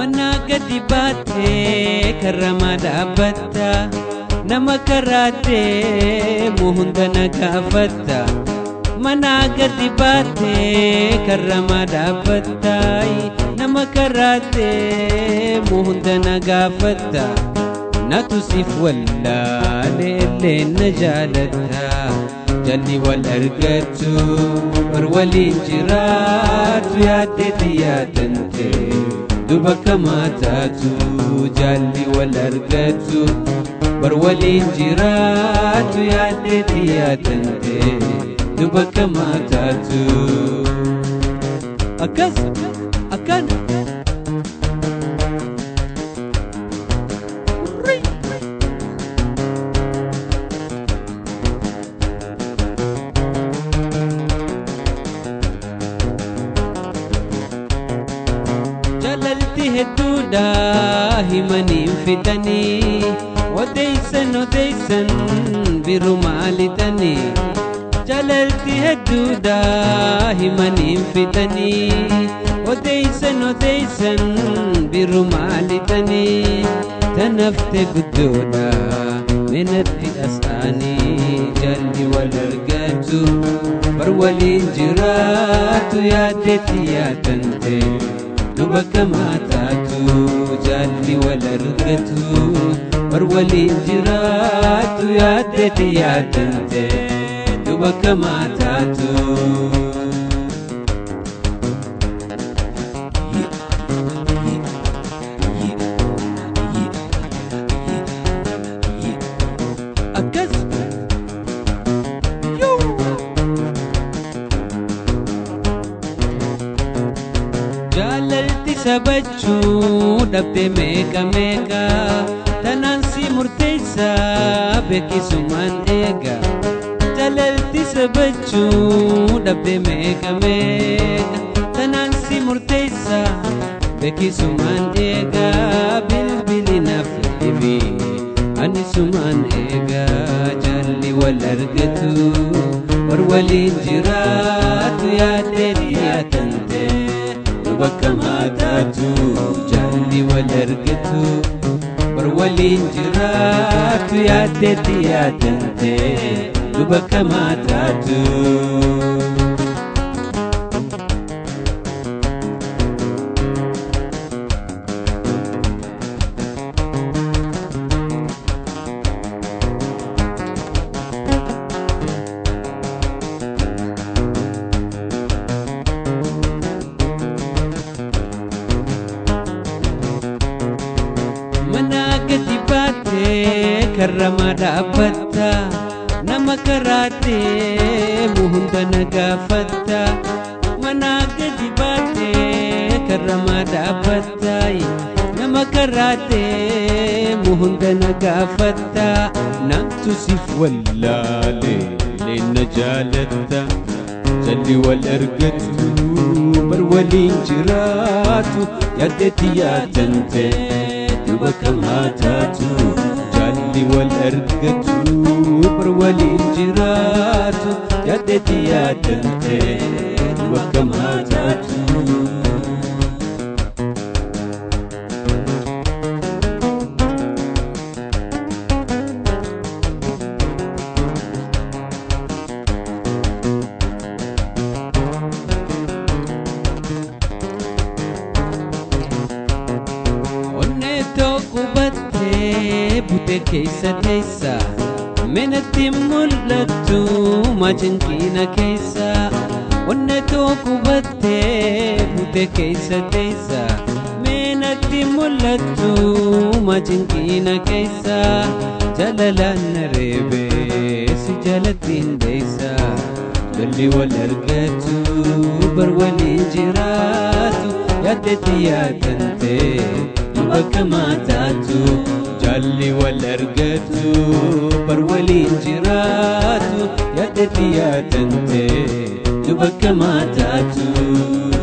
Manaa gadi baattee karramaa dhaabbatta nama karaattee hunda na gaafatta Manaa gadi baattee karramaa dhaabbatta nama karaattee hunda na gaafatta Natu siif wallaale illee na jaalatta jalli wal argatu bar waliin jiraatu yaaddeeti yaadante duba kamaataatu jalli wal argatu bar waliin jiraatu yaaddeeti yaadante duba kamaataatu akkas akkana jaalalti hedduudha himaniin fidanii odeeysan odeeysan biru maalidhanii jaalalti hedduudha himaniin fidanii odeeysan odeeysan biru maalidhanii tanafte guddoodha menatti asxaanii jalli wal argatu bar waliin jiraatu yaaddetti yaadante duba kamaataatu jaalli wal argatu bar waliin jiraatu yaaddeeti yaadante duba kamaataatu akkas jaalalti sabachuu dhabde meeqa meeqa tanaan si murteessa beekisumaan eega jaalalti sabachuu dhabde meeqa meeqa tanaan si murteessa beekisumaan eega bilbili naaf dhibi ani sumaan eega jaalli wal argatu war waliin jiraatu yaaddeeti yaadante bakka maataatu jaalli wal argatu bar waliin jiraatu yaaddeetti yaadante bakka maataatu. Manaa gadi baattee karramaa dhaabbatta nama karaattee hunda na gaafatta Manaa gadi baattee karramaa dhaabbatta nama karaattee hunda na gaafatta namtu siif wallaale leenna jaalatta jalli wal argatu bar waliin jiraatu yaaddeetti yaadante duba kamaataatu jaalli wal argatu bar waliin jiraatu yaaddeetti yaadante duba kamaataatu. Onnee tokko battee bute keessa teessa Menatti mul'attu majankiina keessa Onnee tokko battee bute keessa teessa Menatti mul'attu majankiina keessa Jalalaan na reebee si jalattiin deessa Jalli wal argatu bar waliin jiraatu yaaddeetti yaadante bakka maataatu jaalli wal argatu bar waliin jiraatu yaaddeetti yaadante bakka maataatu.